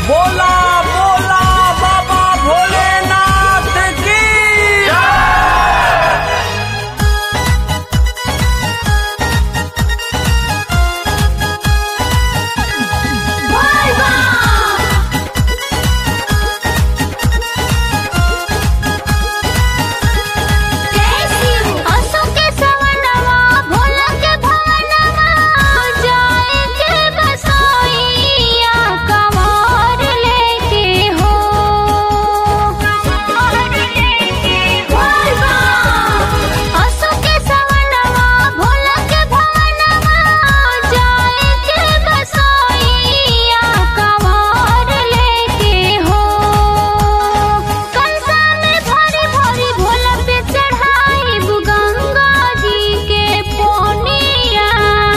बोला बोला बाबा भोलेनाथ की असो के सवनवा भोला के भवनवा जाए के बसोइया कमर लेके हो कमर लेके बोलबा असो के सवनवा भोला के भवनवा जाए के बसोइया कमर लेके हो कंसा में भरी भरी भोला पे चढ़ाई गंगा जी के पोनिया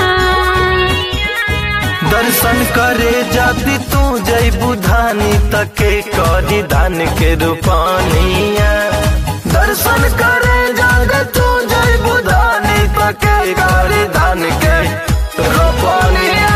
दर्शन करे जाति तू जय बुधानी तके करी धान के रूपानिया दर्शन करे जाग तू जय बुधानी तके करी धान के रूपानिया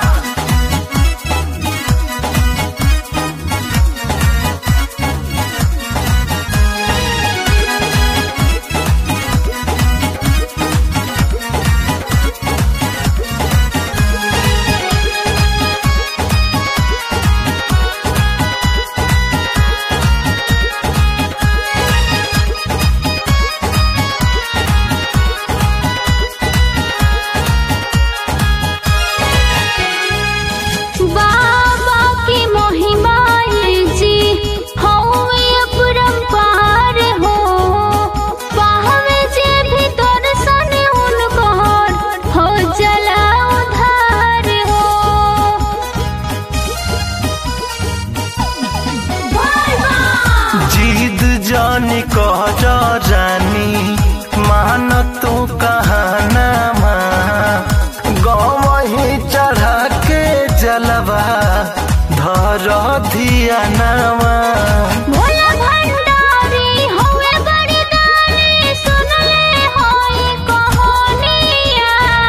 बाबा की महिमा जी हौवे अपरंपार हो पावे जे भी दर्शन उनकर हो जला उधार हो जीद जानी कह जा रानी मान तू कहना गवही चढ़ा के जलवा धर धिया नामा भोला भंडारी हौवे बड़ी दानी सुन ले होई कहानिया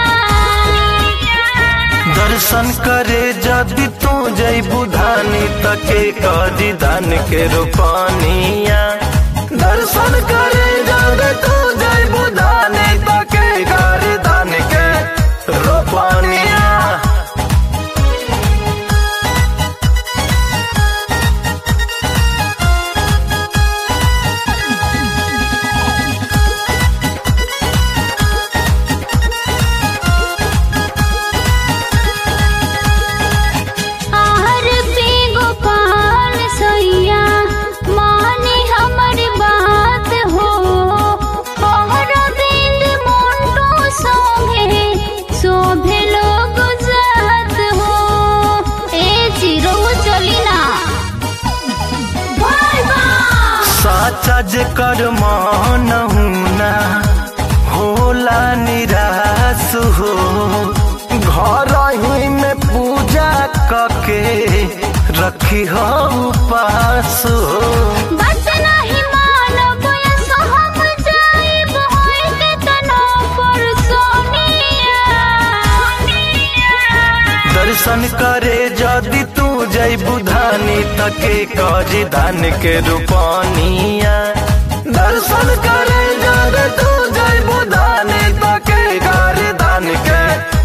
दर्शन करे जदि तू जय बुधानी तके करी धान के रूपानिया दर्शन करे जदि तू जय बुधानी तके करी धान के रूपानिया आहर पे गोपाल सैया माने हमर बात हो पहर बिंद मोंटो सोभे शोभे लोग जात हो ए चिरो चली ना साचा जे कर मान ना होला निराश हो घर ही में पूजा कके रखी हो उपास हो बस नहीं मानब ऐसो हम जाइब होई के तना पर सोनिया दर्शन करे जदि तू जय बुधानी तके करी धान के रूपानिया दर्शन करे जदि तू जय बुधानी तके करी धान के